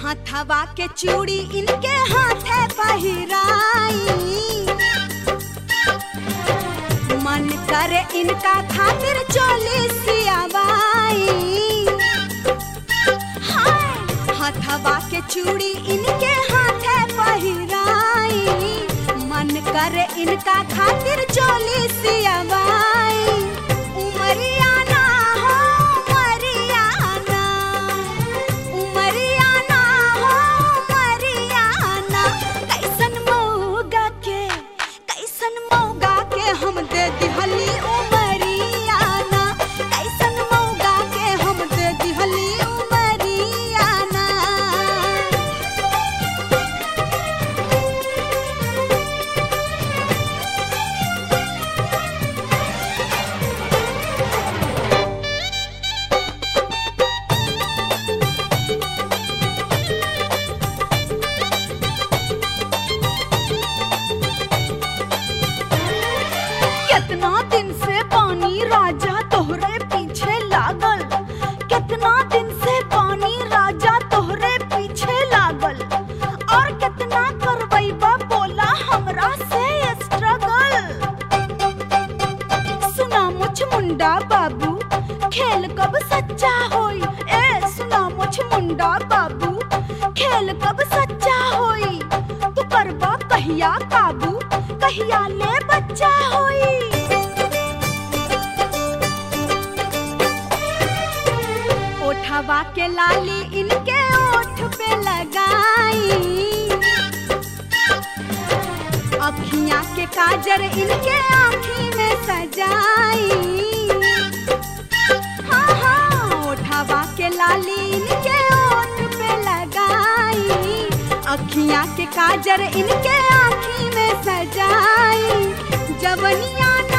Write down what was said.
हथवा के चूड़ी इनके हाथे पहिराई मन करे इनका खातिर चोली सियावाई हाय हथवा के चूड़ी इनके हाथे पहिराई मन करे इनका खातिर चोली सियावाई उमरिया ना हो मरियाना उमरिया ना हो मरियाना कैसन मौगा के कैसन मौगा के हम दे दिहली उमरियाना कैसन मौगा के हम दे दिहली उमरियाना कितना दिन से पानी राजा तोहरे पीछे लागल कितना दिन से पानी राजा तोहरे पीछे लागल और कितना करबैबा बोला हमरा से स्ट्रगल सुना मुझ मुंडा बाबू खेल कब सच्चा होई ए सुना मुझ मुंडा बाबू खेल कब सच्चा होई तू करबा कहिया काबू कहिया ले बच्चा होई ओठवा के लाली इनके ओठ पे लगाई अखियां के काजर इनके आँखी में सजाई हाँ हाँ ओठवा के लाली इनके ओठ पे लगाई अखियां के काजर इनके आँखी में सजाई जवनिया ना